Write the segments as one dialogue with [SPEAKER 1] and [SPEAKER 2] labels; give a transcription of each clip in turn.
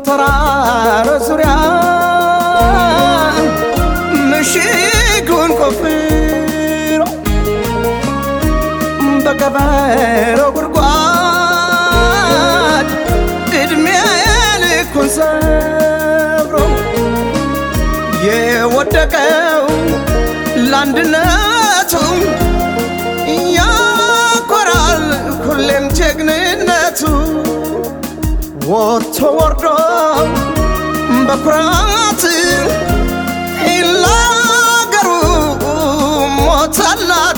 [SPEAKER 1] በተራራ ዙሪያ ምሽጉን ቆፍሮ በቀበሮ ጉድጓድ ዕድሜ ልኩን ሰብሮ የወደቀው ለአንድነቱ ያኮራል ሁሌም ጀግንነቱ ወጥቶ ወርዶ በኩራት ለአገሩ ሞተላት።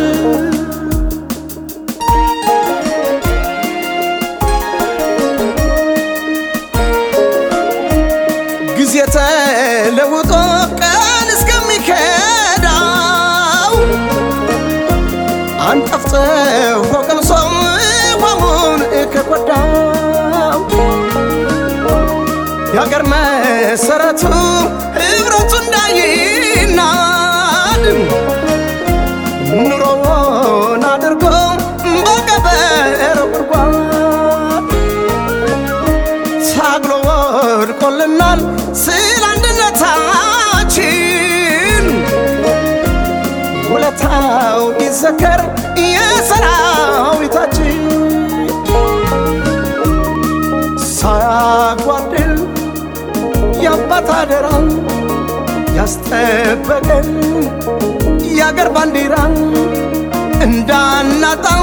[SPEAKER 1] ጊዜ ተለውጦ ቀን እስከሚከዳው አንጠፍጥፎ ቀምሶም ውሃውን ከጎዳው የአገር መሰረቱ ህብረቱ እንዳይናድ ኑሮውን አድርጎ በቀበሮ ጉድጓድ ታግሎ ወድቆልናል ስለ አንድነታችን ውለታው ይዘከር የሰራዊታችን ሳያጓድል የአባት አደራ ያስጠበቀን የአገር ባንዲራ እንዳናጣው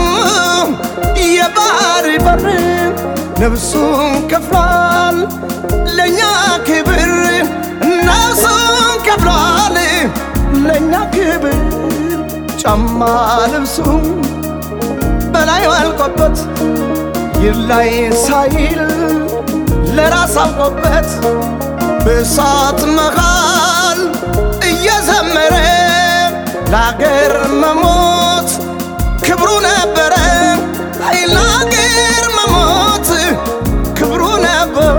[SPEAKER 1] የባህር በር ነፍሱን ከፍሏል ለእኛ ክብር ነፍሱን ከፍሏል ለእኛ ክብር ጫማ ልብሱ በላይ አልቆበት ይላይ ሳይል ለራስ አውቆበት በእሳት መሃል እየዘመረ ለአገር መሞት ክብሩ ነበረ። አይ ለአገር መሞት ክብሩ ነበር።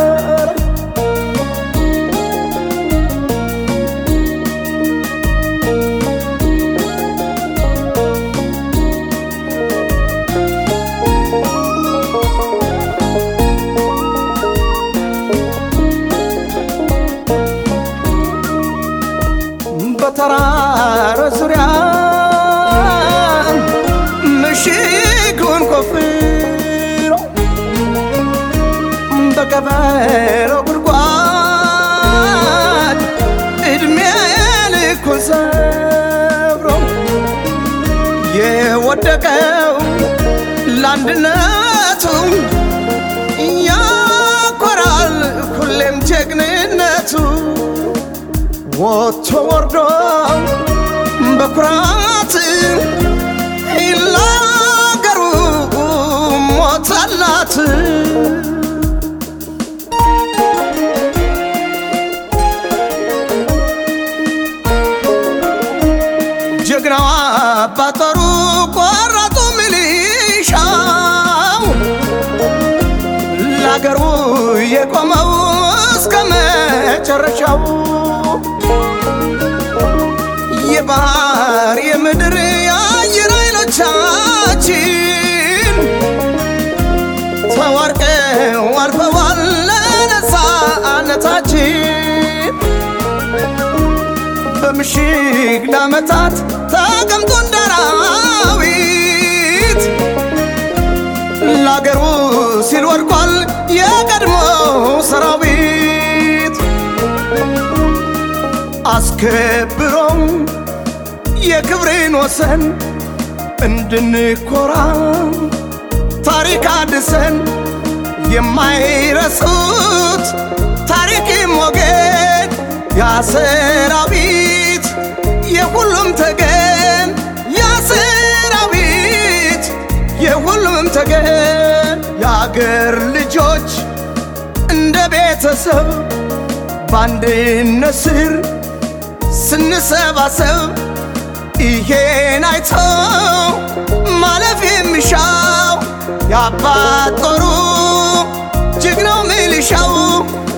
[SPEAKER 1] በተራራ ዙሪያ ምሽጉን ቆፍሮ በቀበሮ ጉድጓድ ዕድሜ ልኩን ሰብሮ የወደቀው ለአንድነቱ ያኮራል ሁሌም ጀግንነቱ ወጥቶ ወርዶ በኩራት ለአገሩ ሞተላት። ጀግናዋ አባጠሩ ቆራጡ ሚሊሻው ለአገሩ የቆመው እስከ መጨረሻው የባህር የምድር የአየር ኃይሎቻችን ተዋርቀው አልፈዋል ለነፃነታችን በምሽግ ለዓመታት ተቀምጦ እንዳራዊት ለአገሩ ሲል ወድቋል የቀድሞ ሰራዊት አስከብሮም የክብሬን ወሰን እንድንኮራ ታሪክ አድሰን የማይረሱት ታሪክ ሞገድ ያሰራዊት የሁሉም ተገን ያሰራዊት የሁሉም ተገን የአገር ልጆች እንደ ቤተሰብ በአንድነት ስር ስንሰባሰብ ይሄን አይቶ ማለፍ የሚሻው የአባት ጦሩ ጀግናው ሚሊሻው